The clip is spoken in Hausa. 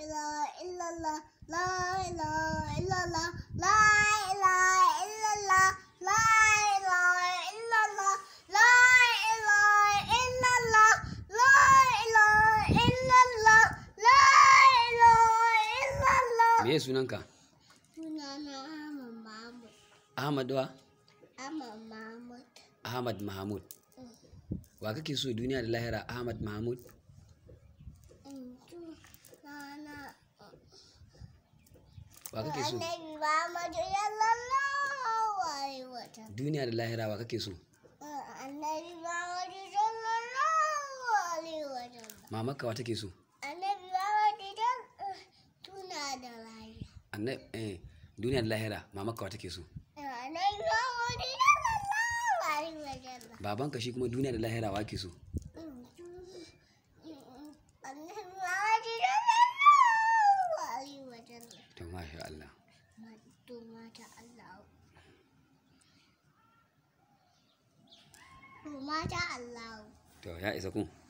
ilaha illallah la ilaha illallah la ilaha illallah la ilaha illallah la ilaha illallah la ilaha illallah la ilaha illallah me ya sunanka sunana Ahmad Mahmud ahmad wa Ahmad Mahmud ahmad mahmud wa kake so duniya da lahira ahmad mahmud sunana wa kake so Annabi Muhammad sallallahu alaihi wa sallam duniya da lahira wa kake so Annabi Muhammad sallallahu alaihi wa sallam mamarka wa take so Annabi Muhammad dan tuna da rayuwa annab eh duniya da lahira mamarka wa take so Annabi Muhammad sallallahu alaihi wa sallam babanka shi kuma duniya da lahira wa ke so Annabi Muhammad sallallahu alaihi wa sallam to masha Allah to mata Allah to mata Allah to ya isa kun